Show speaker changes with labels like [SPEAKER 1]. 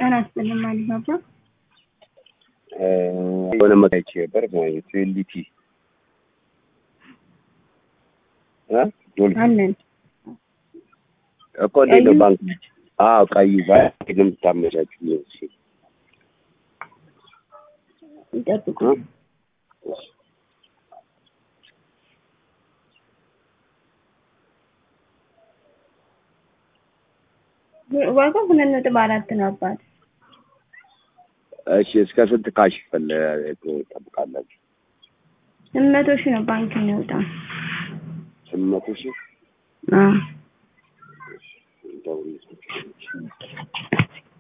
[SPEAKER 1] ጤና ይስጥልኝ አሊባባ።
[SPEAKER 2] የሆነ መታይቼ ነበር ትዌልቲ
[SPEAKER 1] አለን
[SPEAKER 2] እኮ እንዴት ነው ባንክ? አዎ ቀዩ ባንክ የምታመቻቹ
[SPEAKER 1] ይጠብቁ። ዋጋው ሁለት ነጥብ አራት ነው አባት።
[SPEAKER 2] እሺ እስከ ስንት ካሽ ፈለ ጠብቃላችሁ?
[SPEAKER 1] ስምንት መቶ ሺህ ነው ባንክ የሚወጣ።
[SPEAKER 2] ስምንት መቶ ሺህ
[SPEAKER 1] አዎ
[SPEAKER 2] ደውል